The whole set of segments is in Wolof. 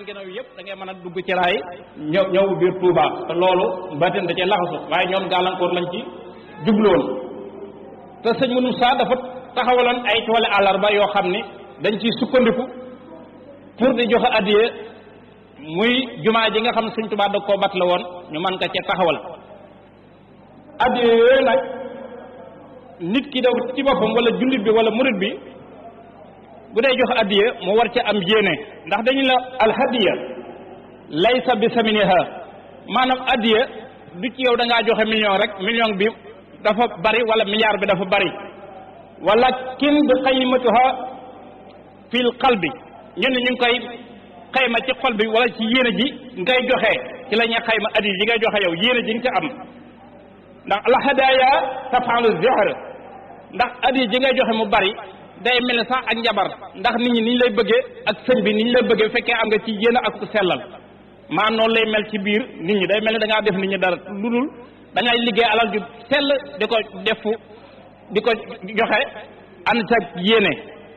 ginnaaw yëpp da ngay mën a dugg ci raay ñëw ñëw biir Touba te loolu batin da cee laxasu waaye ñoom gàllankoor lañ ci jubloon te sëñ Mounou Sa dafa taxawaloon ay toole àllarba yoo xam ni dañ ciy sukkandiku pour di joxe addiye muy jumaa ji nga xam ne sëñ Touba da koo bat la woon ñu mën ko ca taxawal addiye yooyu nag nit ki daw ci boppam wala jullit bi wala murit bi bu dee joxe addiye mu war ca am yéene ndax dañu la alhadiya laysa bi saminiha maanaam addiye du ci yow da ngaa joxe million rek million bi dafa bari wala milliard bi dafa bari wala kin bi qaymatuha fil qalbi ñun ñu ngi koy xayma ci xol bi wala ci yéene ji ngay joxe ci la ñuy xayma addiye ji ngay joxe yow yéene ji nga ci am ndax alhadaya tafalu zihr ndax addiye ji ngay joxe mu bari day mel ne sax ak njabar ndax nit ñi niñ lay bëggee ak sëñ bi niñ lay bëggee bu fekkee am nga ci yéene ak sellal maa noonu lay mel ci biir nit ñi day mel ne da ngaa def nit ñi dara lu dul da ngay liggéey alal ju sell di ko defu di ko joxe ànd ca yéene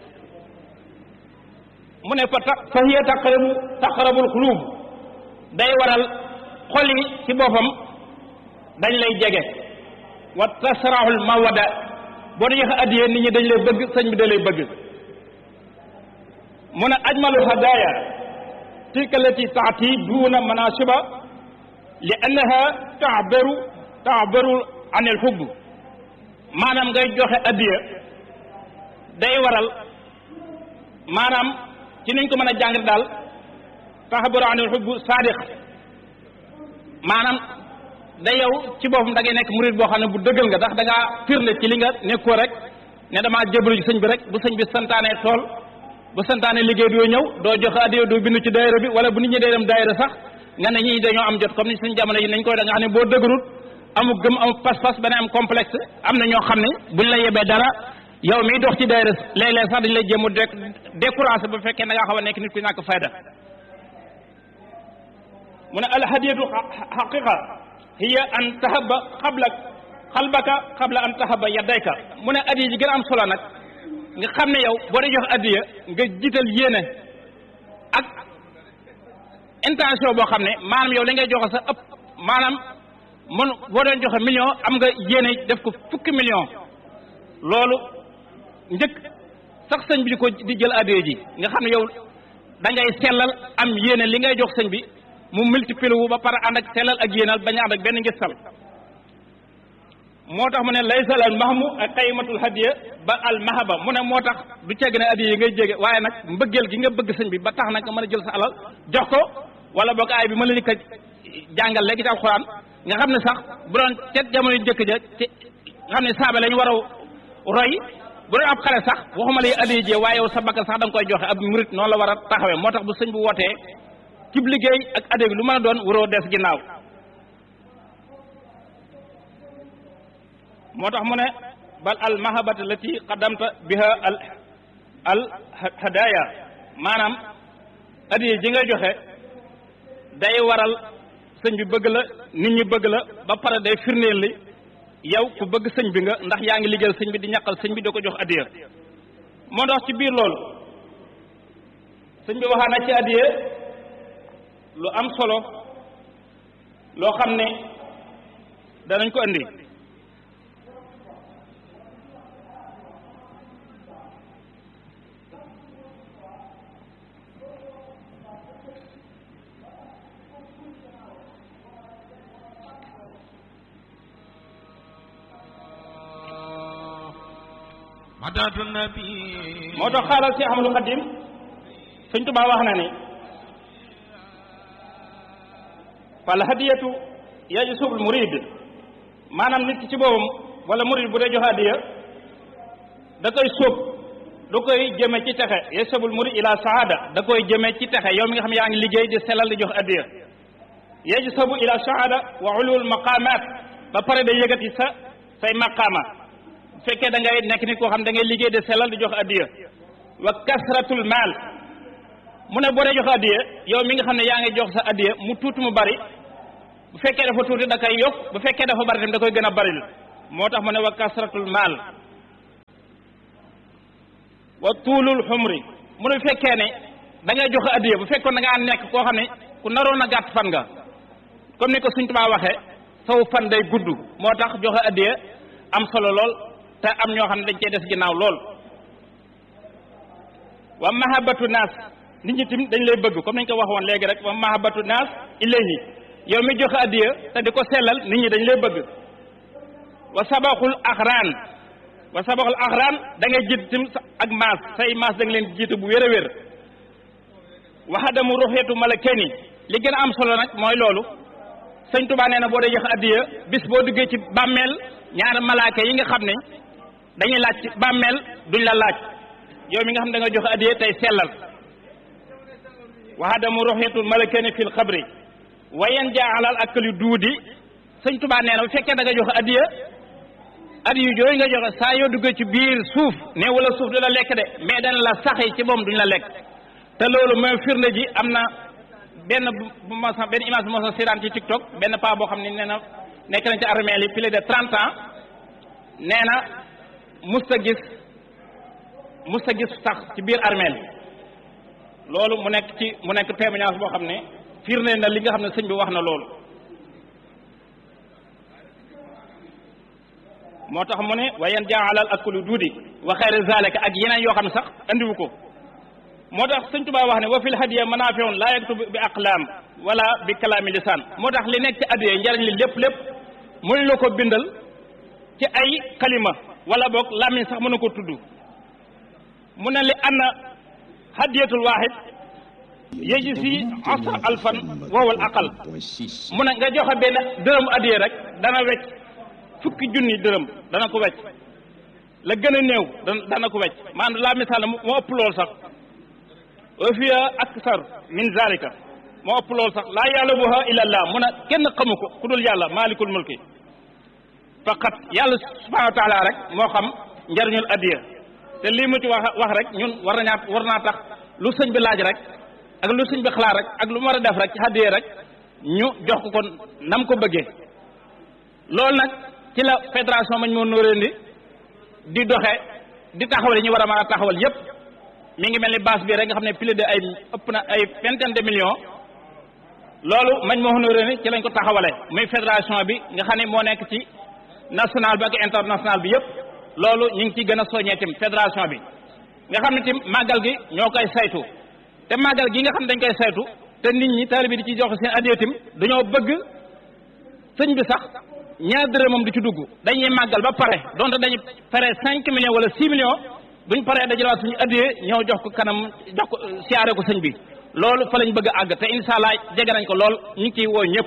mu ne fa ta fa hiya taqrabu taqrabul xuluub day waral xol yi ci boppam dañ lay jege wa tasraxul mawada boo dee joxe addiyee nit ñi dañ lay bëgg sëñ bi da lay bëgg mu ne ajmalu hadaya tilka allati taati duuna manasiba li annaha taabaru taabaru an il xubb maanaam ngay joxe addiya day waral maanaam ci niñ ko mën a jàng daal taabaru an il xubb saadiq maanaam da yow ci boppam da ngay nekk murid boo xam ne bu dëggal nga ndax da ngaa firnde ci li nga nekkoo rek ne damaa jébbalu ci sëñ bi rek bu sëñ bi santaane tool bu santaane liggéey doo ñëw doo joxe addiya doo bindu ci daayira bi wala bu nit ñi dee dem daayira sax nga ne ñii dañoo am jot comme ni suñ jamono yi nañ koy da nga xam ne boo dëgërut amu gëm amu pas-pas ba ne am complexe am na ñoo xam ne buñ la yebee dara yow miy dox ci daayira léeg-léeg sax dañ lay jéem a découragé bu fekkee da ngaa xaw a nekk nit ku ñàkk fayda mu ne alhadiyatu xaqiqa hiya an tahaba xabla xalbaka xabla an tahaba yaddayka mu ne addiya ji gën a am solo nag nga xam ne yow boo dee jox addiya nga jiital yéene ak intention boo xam ne maanaam yow li ngay joxe sa ëpp maanaam mun boo doon joxe million am nga yéene def ko fukki million loolu njëkk sax sëñ bi di ko di jël addiya ji nga xam ne yow da ngay sellal am yéene li ngay jox sëñ bi mu multiplier wu ba pare ànd ak sellal ak yéenal bañ a ànd ak benn ngistal moo tax mu ne laysal al mahmu ak qaymatul hadiya ba al mahaba mu ne moo tax du cegg ne addiya yi ngay jege waaye nag mbëggeel gi nga bëgg sëñ bi ba tax nag nga mën a jël sa alal jox ko wala boog aay bi mën la ni ko jàngal léegi ci alxuraan nga xam ne sax bu doon cet jamono yu njëkk ja te nga xam ne saaba lañu war a roy bu doon ab xale sax waxuma lay addiya jee waaye yow sa bakkan sax da nga koy joxe ab murit noonu la war a taxawee moo tax bu sëñ bu wootee cib liggéey ak addiya bi lu mën a doon waroo des ginnaaw moo tax mu ne bal al mahabata lati qaddamta biha al al hadaya maanaam addiya ji nga joxe day waral sëñ bi bëgg la nit ñi bëgg la ba pare day firneel li yow ku bëgg sëñ bi nga ndax yaa ngi liggéeyal sëñ bi di ñaqal sëñ bi da ko jox addiya moo tax ci biir loolu sëñ bi waxaa na ci addiya lu am solo loo xam ne danañ ko indi madatu nabi moo tax xaaral si Ahmadul Xadim Sëñ Tuubaa wax na ni fal hadiyatu yajsubul murid maanaam nit ki ci boppam wala murid bu dee jox hadiya da koy sóob da koy jëme ci texe yajsubul murid ila saada da koy jëme ci texe yow mi nga xam yaa ngi liggéey di selal di jox hadiya yajsabu ila saada wa ulul maqamat ba pare day yëgati sa say maqaama bu fekkee da ngay nekk nit koo xam da ngay liggéey de sellal di jox addiya wa kasratul maal mu ne boo dee jox addiya yow mi nga xam ne yaa ngi jox sa addiya mu tuuti mu bari bu fekkee dafa tuuti da koy yokk bu fekkee dafa bari tamit da koy gën a baril moo tax mu ne wa kasratul maal wa tuulul xumri mu ne fekkee ne da ngay joxe addiya bu fekkoon da ngaa nekk koo xam ne ku naroon a gàtt fan nga comme ni ko Sëñ Tuubaa waxee saw fan day gudd moo tax joxe addiya am solo lool te am ñoo xam ne dañ cey des ginnaaw lool wa mahabatu naas nit ñi tim dañ lay bëgg comme nañ ko waxoon léegi rek wa mahabatu naas ilayhi yow mi joxe addiya te di ko sellal nit ñi dañ lay bëgg wa sabaxul axraan wa sabaxul axraan da ngay jiit tim ak maas say maas da nga leen jiite bu wér a wér waxadamu ruxeetu malakeni li gën a am solo nag mooy loolu sëñ Tuubaa nee na boo dee joxe addiya bis boo duggee ci bàmmeel ñaari malaaka yi nga xam ne dañuy laaj ci bàmmeel duñ la laaj yow mi nga xam ne da nga joxe addiya tey sellal waxadamu ruxeetu malakeni fil xabri wayen jaa alal akali duudi sëñ Tuubaa nee na bu fekkee da nga joxe addiya addiya yooyu nga joxe saa yoo duggee ci biir suuf ne wala suuf du la lekk de mais dana la saxi ci moom duñ la lekk te loolu mooy firnde ji am na benn bu ma sa benn image bu ma sa seetaan ci TikTok benn paa boo xam ne nee na nekk nañ ci armeel yi plus de trente ans nee na musta gis musta gis sax ci biir armeel loolu mu nekk ci mu nekk témoignage boo xam ne firnde na li nga xam ne sëñ bi wax na loolu moo tax mu ne wayen jaalal akulu duudi wa xayri zalika ak yeneen yoo xam ne sax andiwu ko moo tax sëñ Tuubaa wax ne wa fil hadiya manaafiun laa yaktubu bi aqlaam wala bi kalaami lisaan moo tax li nekk ci addiya njariñ li lépp lépp mënuñ la ko bindal ci ay kalima wala boog làmmiñ sax mën na ko tudd mu ne li anna hadiyatul waahid yéji si asra alfan wowal aqal mu ne nga joxe benn dërëm addiya rek dana wecc fukki junni dërëm dana ko wecc la gën a néew dana ko wecc maanaam la misaal moo ëpp lool sax wa fiya aksar min zalika moo ëpp loolu sax laa ya'lamuha illa allah mun a kenn xamu ko ku dul yàlla maalikul mulki faqat yàlla subhanahu wa taala rek moo xam njariñul addiya te lii mu ci wax wax rek ñun war nañaa war naa tax lu sëñ bi laaj rek ak lu sëñ bi xalaat rek ak lu mu war a def rek ci addiya rek ñu jox ko kon nam ko bëggee loolu nag ci la fédération mañ moo nóoréen di di doxe di taxawal yi ñu war a mën a taxawal yépp mi ngi mel ni base bi rek nga xam ne plus de ay ëpp na ay vingtaine de millions loolu mañ moo honoré ni ci lañ ko taxawale muy fédération bi nga xam ne moo nekk ci national bi ak international bi yëpp loolu ñu ngi ciy gën a soññee tim fédération bi nga xam ne tim màggal gi ñoo koy saytu te màggal gi nga xam ne dañ koy saytu te nit ñi taalibe bi di ci jox seen addiya tim dañoo bëgg sëñ bi sax ñaar dërëmam di ci dugg dañuy màggal ba pare donte dañuy pare cinq millions wala six millions buñ paree dajalaat suñu addiyee ñëw jox ko kanam jox ko siyaare ko sëñ bi loolu fa lañ bëgg a àgg te incha allah jege nañ ko lool ñu ngi ciy woo ñëpp.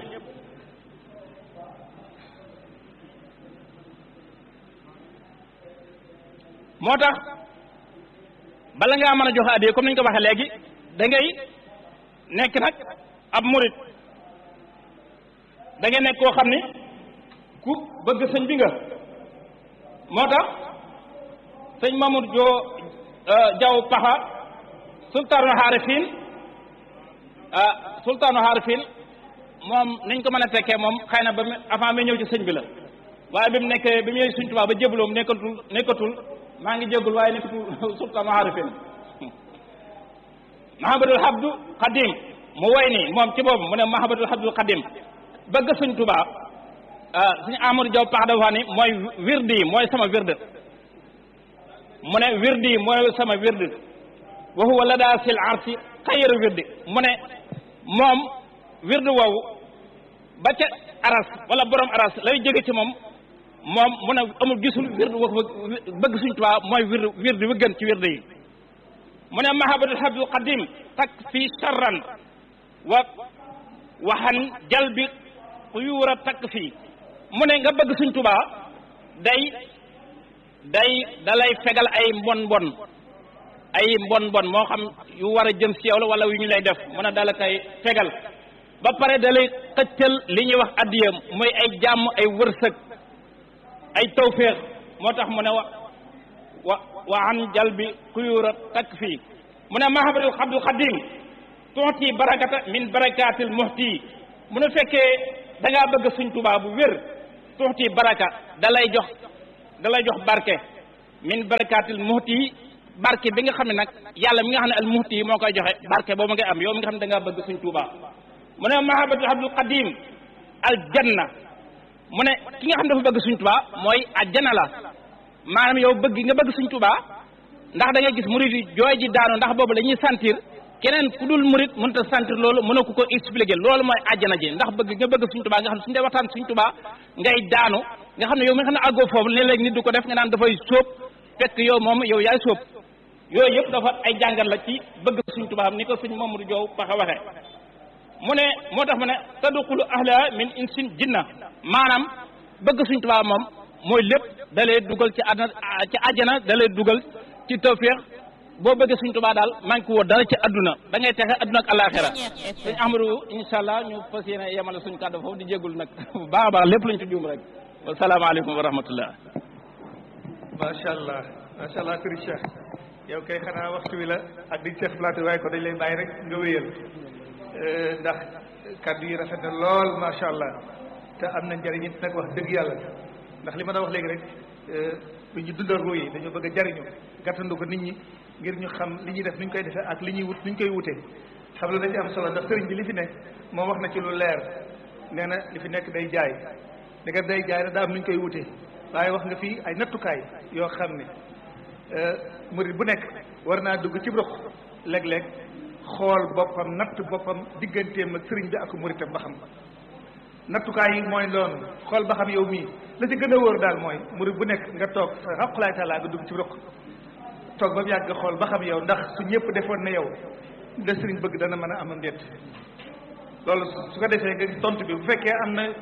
moo tax bala ngaa mën a joxe addiyee comme ni ñu ko waxee léegi da ngay nekk nag ab murit da ngay nekk koo xam ni ku bëgg sëñ bi nga moo tax. sëñ Mamadou Jo Jaw Paxa sultaanu xaarifin sultaanu xaarifin moom niñ ko mën a tekkee moom xëy na ba mu avant mi ñëw ci sëñ bi la waaye bi mu nekkee bi mu ñëw suñ tubaab ba jébaloom nekkatul nekkatul maa ngi jéggul waaye nekkatul sultaanu xaarifin Mahamadul Abdu Xadim mu woy ni moom ci boobu mu ne Mahamadul Abdu Xadim bëgg sëñ tubaab suñu Amadou Jaw Paxa dafa ni mooy wirdi yi mooy sama wirde mu ne wirdi mooy sama wirdi wa huwa la daa sil arsi xayru wirdi mu ne moom wirdi woowu ba ca aras wala borom aras lay jóge ci moom moom mu ne amul gisul wirdi woo bëgg suñ tubaa mooy wirdi wirdi wi gën ci wirdi yi mu ne mahabatul habdul qadim tak fi charran wa waxan jalbi xuyuura takk fii mu ne nga bëgg suñ tubaa day day dalay fegal ay mbon mbon ay mbon mbon moo xam yu war a jëm si yow la wala yu ñu lay def mën a dala koy fegal ba pare dalay xëccal li ñuy wax addiya mooy ay jàmm ay wërsëg ay tawféex moo tax mu ne wa wa wa an jal bi kuyura takk fii mu ne mahabatul abdul xadim tuuti barakata min barakatil muhti mu ne fekkee da ngaa bëgg suñ tubaa bu wér tuuti baraka dalay jox da lay jox barke min barakatil muhti barke bi nga xam ne nag yàlla mi nga xam ne al muhti yi moo koy joxe barke boobu ngay am yow mi nga xam ne da ngaa bëgg suñ Tuubaa mu ne mahabatu abdul qadim al janna mu ne ki nga xam dafa bëgg suñ Tuubaa mooy ajjana la maanaam yow bëgg nga bëgg suñ Tuubaa ndax da ngay gis murid yi jooy ji daanu ndax boobu dañuy sentir keneen ku dul murid mënut a sentir loolu mën a ko ko expliquer loolu mooy àjjana ji ndax bëgg nga bëgg suñ Tuubaa nga xam ne suñu dee waxtaan suñ Tuubaa ngay daanu nga xam ne yow mi nga xam ne àggoo foofu léeg-léeg nit du ko def nga naan dafay sóob fekk yow moom yow yaay sóob yooyu yëpp dafa ay jàngal la ci bëgg suñ Tuubaa ni ko suñ Mamadou Joow paxa waxe mu ne moo tax mu ne tadxulu ahla min insin jinna maanaam bëgg suñ Tuubaa moom mooy lépp da lay dugal ci àddina ci àjjana da lay dugal ci tawféex boo bëggee suñ Tuubaa daal manqué woo dara ci adduna da ngay texe adduna ak alaxira suñ Ahmadou incha allah ñu fas yéene yemale suñ kàddu foofu di jéggul nag bu baax a baax lépp luñ ci juum rek wasalaamaaleykum wa rahmatullah macha allah macha allah sëriñ Cheikh yow kay xanaa waxtu wi la ak di Cheikh plateau waaye ko dañ lay bàyyi rek nga wéyal ndax kàddu yi rafet na lool macha allah te am na njëriñ it nag wax dëgg yàlla ndax li ma doon wax léegi rek bu ñu dundal ruu yi dañoo bëgg a jariñu gàttandu ko nit ñi ngir ñu xam li ñuy def nuñ koy defee ak li ñuy wut nuñ koy wutee xam la dañ am solo ndax sëriñ bi li fi nekk moom wax na ci lu leer nee na li fi nekk day jaay ndeke day jaay daa am nuñ koy wutee waaye wax nga fii ay nattukaay yoo xam ne murid bu nekk war naa dugg ci roq léeg-léeg xool boppam natt boppam digganteem ak sëriñ bi ak muritam ba xam nattukaay yi mooy loolu xool ba xam yow mii la ci gën a wóor daal mooy murid bu nekk nga toog sa xaqulaay taalaa nga dugg ci roq toog ba mu yàgg nga xool ba xam yow ndax su ñëpp defoon na yow la sëriñ bëgg dana mën a am ndéet loolu su ko defee nga tontu bi bu fekkee am na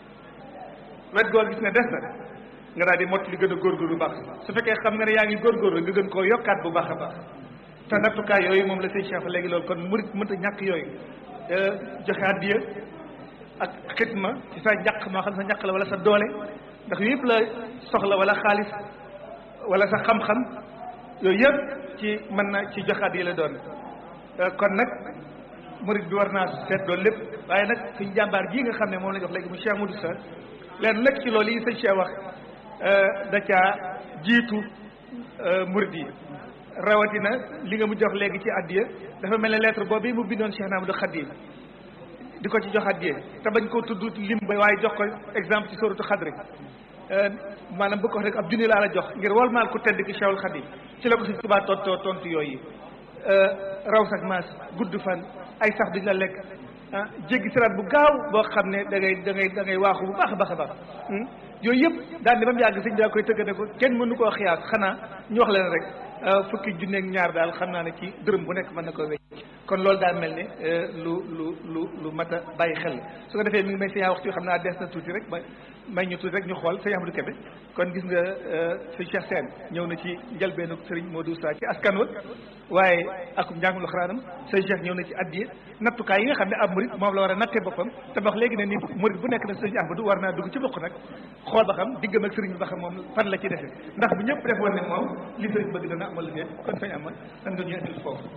wet goor gis ne des na nga daal di mott li gën a góorgóorlu bu baax su fekkee xam nga ne yaa ngi góorgóorlu nga gën koo yokkaat bu baax a baax te nattukaay yooyu moom la sëñ Cheikh léegi loolu kon murit mënta ñàkk yooyu joxe addiya ak xidma ci sa ñàq moo xam sa ñàq la wala sa doole ndax yëpp la soxla wala xaalis wala sa xam-xam yooyu yëpp ci mën na ci joxe addiya la doon kon nag murit bi war naa seet loolu lépp waaye nag suñ jàmbaar jii nga xam ne moom la jox léegi mu Cheikh Modou Sa leen lekk ci loolu yi sëñ Cheikh wax da caa jiitu murid yi rawatina li nga mu jox léegi ci addiya dafa mel ne lettre boobu mu bindoon Cheikh Namadou Khadim di ko ci jox addiya te bañ koo tudd lim ba waaye jox ko exemple ci soratu xadri maanaam bu ko wax rek ab junni laa la jox ngir wal maal ku tedd ki Cheikhul Khadim ci la ko Sëñ Tuubaa tontoo tontu yooyu raw sax maas gudd fan ay sax duñ la lekk ah jéggi siraat bu gaaw boo xam ne da ngay da ngay da ngay waaxu bu baax a baax a baax yooyu yëpp daal di ba mu yàgg sëñ daa koy tëgg ne ko kenn mënu koo xiyaas xanaa ñu wax leen rek fukki junneeg ñaar daal xam naa ne ci dërëm bu nekk mën na koo wecc kon loolu daal mel ne lu lu lu lu mat a bàyyi xel su ko defee mi ngi may sëñ waxtu xam naa des na tuuti rek may may ñu tuuti rek ñu xool sëñ Amadou Kébé kon gis nga sëñ Cheikh Sène ñëw na ci njëlbeenu Serigne Modou Sa ci askan wa waaye ak njàngul xaraanam sëñ Cheikh ñëw na ci addiye nattukaay yi nga xam ne ab murid moom la war a nattee boppam te wax léegi ne ni murid bu nekk nag sëñ Amadou war naa dugg ci bokk nag xool ba xam diggam ak sëriñ bi ba xam moom fan la ci defee ndax bu ñëpp defoon ne moom li sëriñ bëgg dana amal liggéey kon sëñ Amad dan nga ñu indil foofu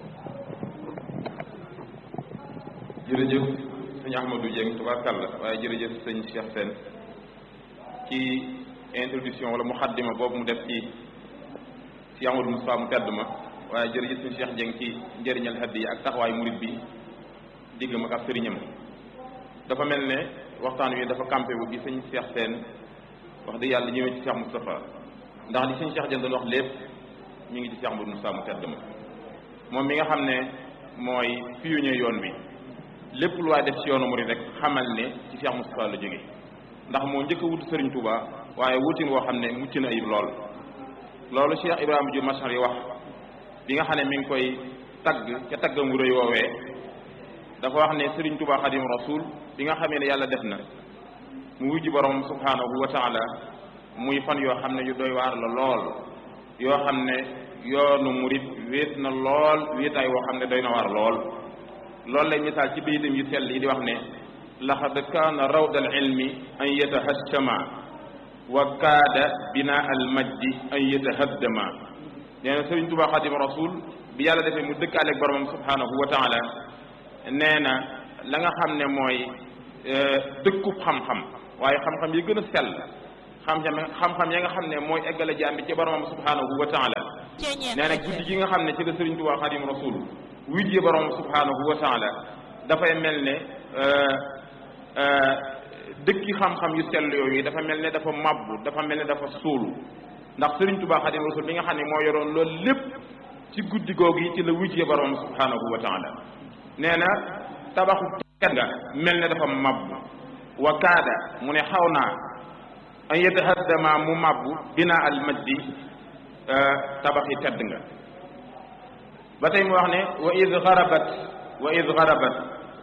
jërëjëf sëñ Ahmadou Dieng tubaarkàlla waaye jërëjëf sëñ Cheikh Sène ci introduction wala muxaddima boobu mu def ci si Amadou Moussa mu tedd ma waaye jërëjëf sëñ Cheikh Dieng ci njëriñal xadd yi ak taxawaay murit bi diggam ak ab sëriñam dafa mel ne waxtaan wi dafa campé wu gi sëñ Cheikh Sène wax dëgg yàlla ñëwee ci Cheikh Moustapha ndax li sëñ Cheikh Dieng doon wax lépp ñu ngi ci Cheikh Amadou Moussa mu tedd ma moom mi nga xam ne mooy pionnier yoon wi lépp lu waay def ci yoonu murid rek xamal ne ci Cheikh Moustapha la jóge ndax moo njëkk a wut Serigne Touba waaye wutin woo xam ne mucc na ayib lool loolu Cheikh Ibrahima Diouf Machar yi wax bi nga xam ne mi ngi koy tagg ca taggam wu rëy woowee dafa wax ne Serigne Touba Xadim Rasul bi nga xamee ne yàlla def na mu wujji borom subhanahu wa taala muy fan yoo xam ne yu doy waar la lool yoo xam ne yoonu murid wéet na lool wéetaay woo xam ne doy na waar lool loolu lay misaal ci bayitam yu sell yi di wax ne laxad kaana rawda al ilmi an yatahassama wa kaada binaa al majdi an yatahaddama nee na sëriñ Tuubaa xadim rasul bi yàlla defee mu dëkkaaleeg boromam subhanahu wa taala nee na la nga xam ne mooy dëkkub xam-xam waaye xam-xam yi gën a sell xam-xam xam-xam ya nga xam ne mooy eggale jaam bi ci boromam subhanahu wa taala nee na guddi gi nga xam ne ci la Sëriñ Tuubaa Xaadimu Rasuul wujje borom subhanahu wa taala dafay mel ne dëkki xam-xam yu sell yooyu dafa mel ne dafa mabbu dafa mel ne dafa suulu ndax Sëriñ Tuubaa Xaadimu Rasuul bi nga xam ne moo yoroon loolu lépp ci guddi googu yi ci la wujje borom subhanahu wa taala nee na tabaxu tedd nga mel ne dafa mabbu wa kaada mu ne xaw naa an yatahaddama mu mabbu bina al majdi tabaxi tedd nga ba tey mu wax ne wa id garabat wa id garabat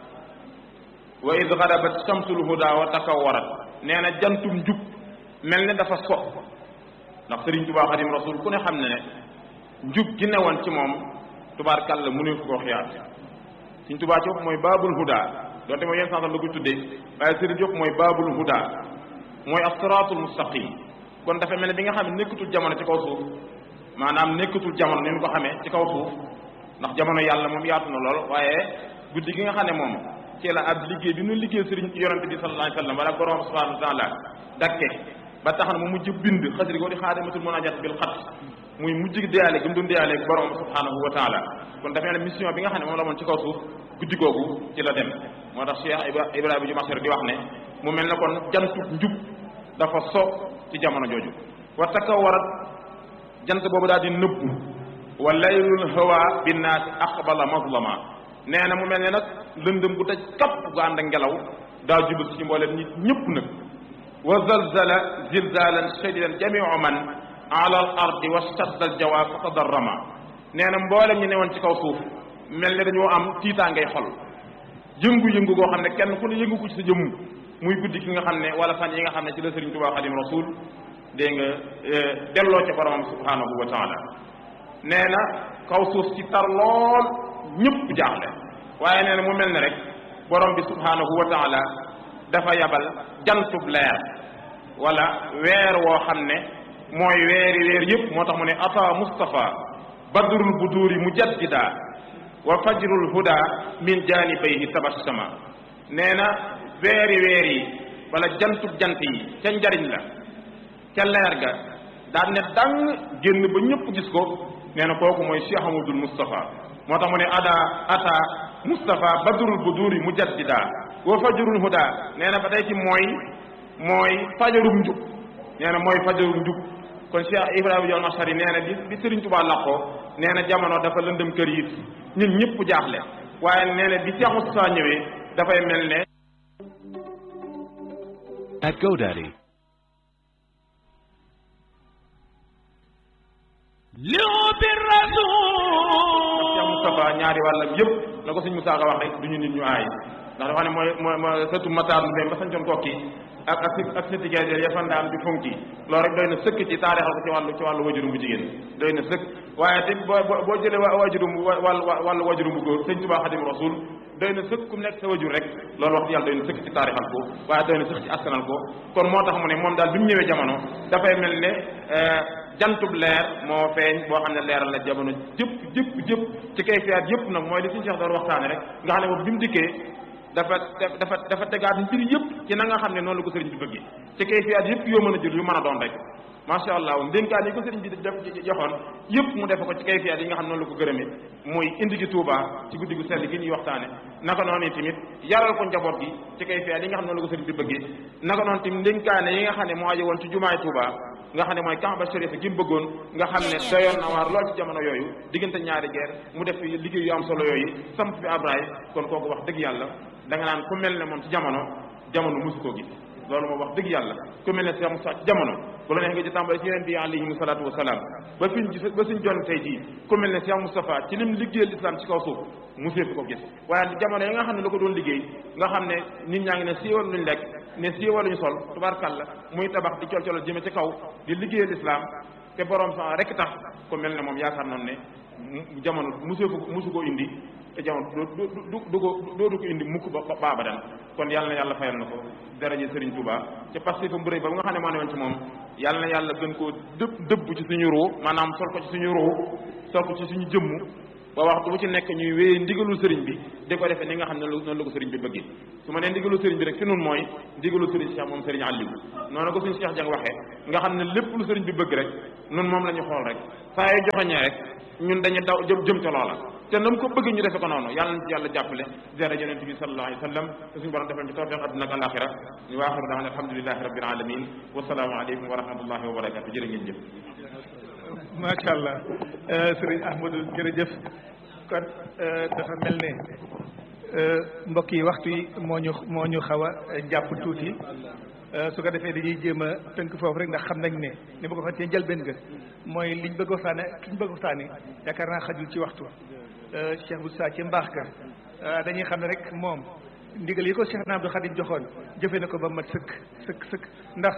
wa id garabat shamsul huda wa takawarat nee na jantum njub mel ne dafa so ndax Sëriñ Tuubaa Xadim Rasul ku ne xam ne ne njub gi newoon ci moom tubaarkàlla mu ne ko xiyaat Sëriñ Tuubaa ci mooy baabul huda donte mooy yenn santal la ko tuddee waaye Sëriñ Diop mooy baabul huda mooy as-siraatul mustaqim kon dafa mel ne bi nga xam ne nekkatul jamono ci kaw suuf maanaam nekkatul jamono ni ñu ko xamee ci kaw suuf ndax jamono yàlla moom yaatu na lool waaye guddi gi nga xam ne moom ci la ab liggéey bi ñu liggéey sëriñ yonente bi sallallahu alayhi wa sallam wala borom subhanahu wa taala dakke ba tax na mu mujj bind xasri ko di xaadimatul munajat bil xat muy mujj deyaale gi mu doon deyaale ak borom subhanahu wa taala kon dafa mel ne mission bi nga xam ne moom la moon ci kaw suuf guddi googu ci la dem moo tax Cheikh Ibrahima ju Masar di wax ne mu mel ne kon jantu njub dafa so ci jamono jooju wa takawarat jant boobu daal di nëbbu wa laylul hawa binnaasi aqbala mazlama nee na mu mel ne nag lëndëm bu daj kapp gu ànd ak ngelaw daa jubal ci mbooleem nit ñëpp nag wa zalzala zilzalan shadidan jamiu man ala al ardi wa shadda al jawa fa tadarrama nee na mboolem ñi newoon ci kaw suuf mel ne dañoo am tiitaa ngay xol yëngu-yëngu goo xam ne kenn ku ne yëngu ko ci sa jëmm muy guddi ki nga xam ne wala fan yi nga xam ne ci la Sëriñ Tuubaa Xadim Rasul dégg nga delloo ca boromam subhanahu wa taala nee na kaw suuf ci tar lool ñëpp jaaxle waaye nee na mu mel ne rek borom bi subhanahu wa taala dafa yabal jantub leer wala weer woo xam ne mooy weeri weer yëpp moo tax mu ne ata Mustafa badrul buduri mujaddida wa fajrul huda min janibayhi tabassama nee na weeri weer yi wala jantub jant yi ca njariñ la ca leer ga daan ne dang génn ba ñëpp gis ko nee na kooku mooy Cheikh Amadul Moustapha moo tax mu ne ada ata Moustapha badrul buduri mujaddida wa fajrul huda nee na ba tey ci mooy mooy fajarum njub nee na mooy fajarum njub kon Cheikh Ibrahima Diol Machari nee na bi bi Serigne Touba làqoo nee na jamono dafa lëndëm kër yi ñun ñëpp jaaxle waaye nee na bi Cheikh Moustapha ñëwee dafay mel ne At GoDaddy, لعب Cheikh الرسول Moustapha ñaari wàllam yëpp la ko sëñ Moussa Ka wax rek du ñu nit ñu aay ndax dafa ne mooy mooy mooy sëtu Matar lu dem ba sañcoon kokki ak ak ak sëti Gaydel ya fa ndaam di fonki loolu rek doy na sëkk ci taarixal ko ci wàllu ci wàllu wajurum bu jigéen doy na sëkk waaye te boo boo boo jëlee wa wajurum wàllu wàllu wajurum bu góor sëñ Tuubaa Xadim Rasul doy na sëkk ku mu nekk sa wajur rek loolu wax yàlla doy na sëkk ci taarixal ko waaye doy na sëkk ci askanal ko kon moo tax mu ne moom daal bi mu ñëwee jamono dafay mel ne jantub leer moo feeñ boo xam ne leeral la jamono jëpp jëpp jëpp ci kay fiyaat yëpp nag mooy li suñu Cheikh doon waxtaane rek nga xam ne moom bi mu dikkee dafa dafa dafa tegaat mbir yëpp ci na nga xam ne noonu la ko sëriñ bi bëggee ci kay fiyaat yëpp yoo mën a jël yu mën a doon rek macha allah ndénkaan yi ko sëriñ bi def joxoon yëpp mu def ko ci kay fiyaat yi nga xam ne noonu la ko gërëmee muy indi gi Touba ci guddi gu sell gi ñuy waxtaane naka noonu tamit yaral ko njaboot gi ci kay fiyaat yi nga xam ne noonu la ko sëriñ bi bëggee naka noonu tamit ndénkaane yi nga xam ne moo aje woon ci jumaay Touba nga xam ne mooy Kaaba Chérif gi mu bëggoon nga xam ne doyoon na waar lool ci jamono yooyu diggante ñaari guerre mu def fi liggéey yu am solo yooyu samp fi Abraay kon kooku wax dëgg yàlla da nga naan ku mel ne moom ci jamono jamono musu koo gis loolu moom wax dëgg yàlla ku mel ne Cheikh Moussa ci jamono bu la neex nga ci tàmbale ci yeneen bi alayhimu salaatu wasalaam ba fiñ gis ba suñ jon tey jii ku mel ne Cheikh Moustapha ci lim liggéeyal islam ci kaw suuf musee fi ko gis waaye jamono yi nga xam ne la ko doon liggéey nga xam ne nit ñaa ngi ne siiwal luñ lekk ne siiwal luñ sol tubaarkàlla muy tabax di col colal jëme ci kaw di liggéeyal islam te borom sa rek tax ku mel ne moom yaakaar nañ ne mu- jamono musee ko musu koo indi te jamono du du du du ko doo du ko indi mukk ba ba abadan kon yàlla na yàlla fayal na ko daraje Serigne Touba ci parce que bu rëy ba nga xam ne moo ne woon ci moom yàlla na yàlla gën koo dëbb dëbb ci suñu ruu maanaam sol ko ci suñu ruu sol ko ci suñu jëmm ba waxtu bu ci nekk ñuy wéyee ndigalul sëriñ bi di ko defee ni nga xam ne noonu la ko sëriñ bi bëggee su ma nee ndigalul sëriñ bi rek fi nun mooy ndigalul sëriñ Cheikh moom sëriñ Aliou noonu ko suñu Cheikh Jang waxee nga xam ne lépp lu sëriñ bi bëgg rek nun moom la ñu xool rek saa yi joxoñee rek ñun dañu daw jëm jëm ca loola te nam ko bëgg ñu defe ko noonu yàlla na ci yàlla jàppale zera yonent bi sallallahu alayhi wa sallam te suñu borom defal ci tawfiq adduna ak alaxira ñu waaxiru daan alhamdulilahi rabbil alamin wasalaamu aleykum wa rahmatullahi wa barakatu jërë ngeen jëf macha allah sëriñ Ahmadou jërëjëf kon dafa mel ne mbokk yi waxtu yi moo ñu moo ñu xaw a jàpp tuuti su ko defee dañuy jéem a tënk foofu rek ndax xam nañ ne ni ma ko waxee ci njëlbeen ga mooy liñ bëgg waxtaane liñ bëgg waxtaane yaakaar naa xajul ci waxtu Cheikh Moussa ci mbaax ga dañuy xam ne rek moom ndigal yi ko Cheikh na Abdou Khadim joxoon jëfe na ko ba mat sëkk sëkk sëkk ndax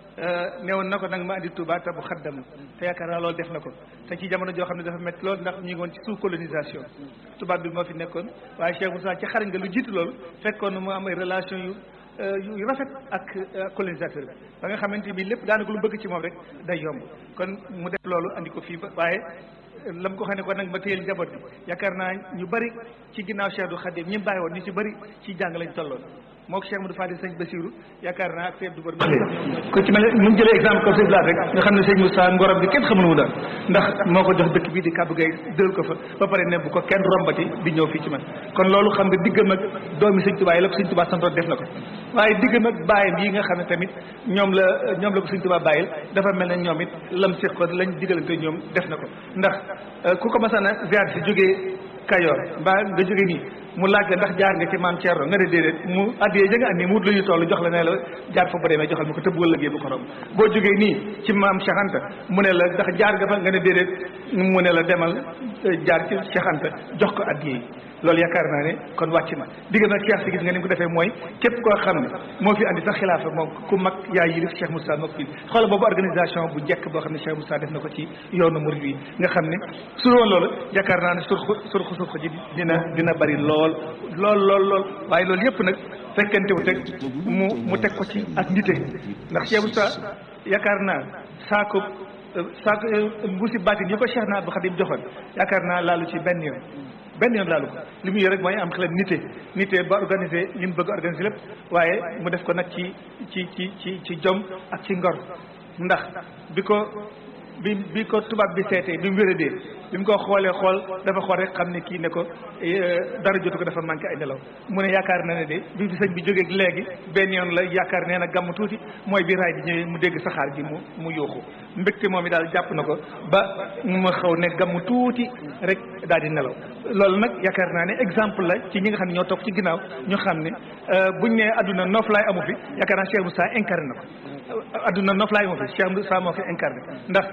newoon na ko nag ma andi Touba te bu xaddam te yaakaar naa loolu def na ko te ci jamono joo xam ne dafa métti loolu ndax ñu ngi woon ci sous colonisation tubaab bi moo fi nekkoon waaye Cheikh Moussa ci xarañ nga lu jiitu loolu fekkoon mu am ay relation yu yu rafet ak colonisateur bi ba nga xamante bi lépp daanaka lu bëgg ci moom rek day yomb kon mu def loolu andi ko fii ba waaye lam ko xam ne ko nag ma téyel njaboot bi yaakaar naa ñu bari ci ginnaaw Cheikh du Khadim ñi bàyyi woon ñu ci bari ci jàng lañ tolloon moo ko Cheikh Modou Fadil sëñ Bassirou yaakaar naa ak Seydou Dubar ko ci mel mu jëlee exemple comme sëñ Blaat rek nga xam ne sëñ Moussa ngorom bi kenn xamul mu daal ndax moo ko jox dëkk bii di kàbbu gay dël ko fa ba pare ne bu ko kenn rombati di ñëw fii ci man kon loolu xam nga diggam ak doomi sëñ Touba yi la ko sëñ Touba santoon def na ko waaye diggam ak bàyyam yi nga xam ne tamit ñoom la ñoom la ko sëñ Touba bàyyil dafa mel ne ñoom it lam séq ko lañ digalante ñoom def na ko ndax ku ko masana ziar si jógee Kayoor mbaa nga jóge nii mu laaj la ndax jaar nga ci maam Thierno nga ne déedéet mu addiyee ja nga andi mu wut lu ñu toll jox la ne la jaar fa bu demee joxal ma ko tëbb wala bu ko romb boo jógee nii ci maam Cheikh Anta mu ne la ndax jaar nga fa nga ne déedéet mu ne la demal jaar ci Cheikh Anta jox ko addiyee loolu yaakaar naa ne kon wàcc na digg nag Cheikh si gis nga ni mu ko defee mooy képp koo xam ne moo fi andi sax xilaafa moom ku mag yaa yilif Cheikh Moussa moo ko fi xoolal boobu organisation bu jekk boo xam ne Cheikh Moussa def na ko ci yoonu murid yi nga xam ne su woon loolu yaakaar naa ne surxu surxu surxu ji dina dina bari lool lool lool lool waaye loolu yëpp nag fekkente wu teg mu mu teg ko ci ak nite ndax Cheikh Moussa yaakaar naa saako saako mbuusi baatin yi ko Cheikh na Abdou Khadim joxoon yaakaar naa laalu ci benn yoon benn yoon laalu ko li mu yor rek mooy am xelam nite nite ba organisé li mu bëgg organisé lépp waaye mu def ko nag ci ci ci ci ci jom ak ci ngor ndax bi ko bi bi ko tubaab bi seetee bi mu wéradee bi mu ko xoolee xool dafa xool rek xam ne kii ne ko dara jotu ko dafa manqué ay nelaw mu ne yaakaar na ne de bi fi sëñ bi jógee léegi benn yoon la yaakaar nee na gàmm tuuti mooy bi raay bi ñëwee mu dégg saxaar gi mu mu yuuxu mbégte moom i daal jàpp na ko ba mu xaw ne gàmm tuuti rek daal di nelaw loolu nag yaakaar naa ne exemple la ci ñi nga xam ne ñoo topp ci ginnaaw ñu xam ne buñ ne adduna noflaay amu fi yaakaar naa Cheikh Moussa incarné na ko adduna noflaay amu fi Cheikh Moussa moo fi incarné ndax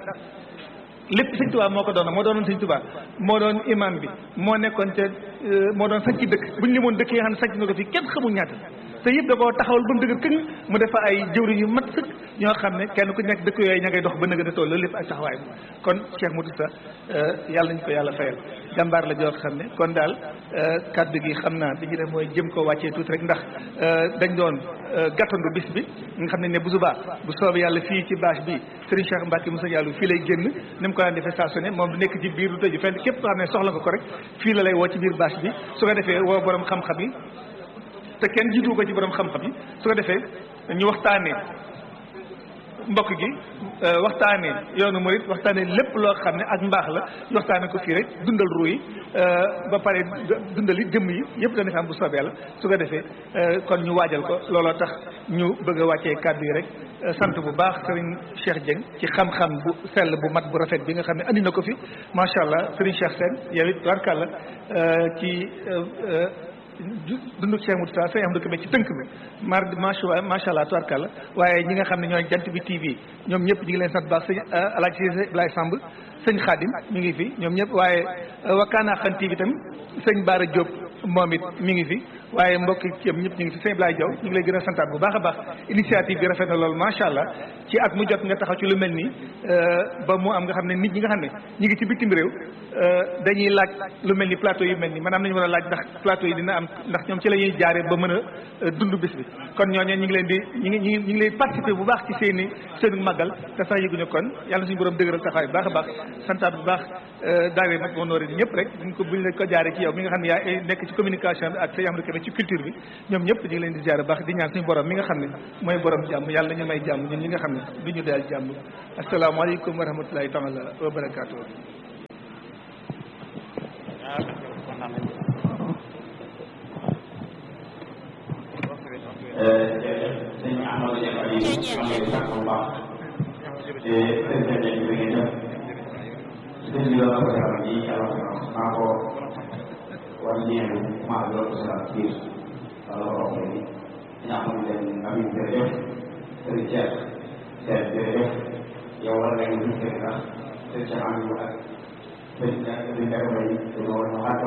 lépp sëñ Tuubaa moo ko doon moo doonoon sëñ Tuubaa moo doon imam bi moo nekkoon ca moo doon sañ ci dëkk bu ñu limoon dëkk yi nga xam ne sañ na ko fii kenn xamul ñaata te yëpp da koo taxawal ba mu dëgër këñ mu defa ay jëwriñ yu mat sëkk ñoo xam ne kenn ku nekk dëkk yooyu ña ngay dox ba nëgë a tool loolu lépp ay taxawaay kon Cheikh Modou Sa yàlla nañu ko yàlla fayal jàmbaar la joo xam ne kon daal kaddu gi xam naa li ñu def mooy jëm koo wàccee tuuti rek ndax dañ doon gàttandu bis bi nga xam ne ne bu subaa bu soobee yàlla fii ci bâche bi Serigne Cheikh Mbacke Moussa Diallo fii lay génn ni mu ko daan defee saa su ne moom du nekk ci biir du tëju fenn képp koo xam ne soxla nga ko rek fii la lay woo ci biir bâche bi su ko defee woo borom xam-xam yi te kenn jiitu ko ci borom xam-xam yi su ko defee ñu waxtaanee mbokk gi waxtaanee yoonu murit waxtaanee lépp loo xam ne ak mbaax la waxtaanee ko fii rek dundal ruu yi ba pare dundal yi jëmm yi yëpp dana fi am bu soobee la su ko defee kon ñu waajal ko looloo tax ñu bëgg a wàccee kàddu yi rek sant bu baax sëriñ Cheikh Dieng ci xam-xam bu sell bu mat bu rafet bi nga xam ne andi na ko fi macha allah sëriñ Cheikh Sène yow it warkàlla ci dunduk Cheikh Moussa sëñ am dëkk ci tënk bi mar macha macha allah tubarkàlla waaye ñi nga xam ne ñooy jant bi TV ñoom ñëpp ñu ngi leen sant baax sëñ Alaaji Cissé Blay Samb sëñ Xaadim mi ngi fi ñoom ñëpp waaye Wakana Xan TV tamit sëñ Baara Diop moom it mi ngi fi waaye mbokk yi yëpp ñëpp ñu ngi fi sëñ Blaye Diaw ñu ngi lay gën a santaat bu baax a baax initiative bi rafet na loolu macha allah ci at mu jot nga taxaw ci lu mel nii ba mu am nga xam ne nit ñi nga xam ne ñi ngi ci bitim réew dañuy laaj lu mel ni plateau yu mel nii maanaam nañu war a laaj ndax plateau yi dina am ndax ñoom ci la ñuy jaaree ba mën a dund bis bi kon ñooñu ñu ngi leen di ñu ngi ñu ngi leen participer bu baax ci seen i seen màggal te sax yëguñu kon yàlla suñu borom dëgëral taxawaay bu baax a baax santaat bu baax daawee nag honoré ni ñëpp rek buñ ko buñ la ko jaaree ci yow mi nga xam ne yaa nekk ci communication bi ak sa yamri kebe ci culture bi ñoom ñëpp ñu ngi leen di jaare baax di ñaan suñu borom mi nga xam ne mooy borom jàmm yàlla ñu may jàmm ñun ñi nga xam ne du ñu daal jàmm asalaamaaleykum wa rahmatulahi taala wa barakaatu sëñ Amadou Dieng Aliou maa ngi lay sant bu baax te sëñ Dieng bi ngeen def sëñ bi doon ko defal nii yàlla ko maa ko war ñeenu maa doon ko defal biir wala ko wax léegi sëñ Amadou Dieng Aliou jërëjëf sëñ Cheikh Cheikh jërëjëf yow war nañu ñu fekk ndax sëñ Cheikh Aliou ak sëñ sëñ Dieng Bay dañoo war a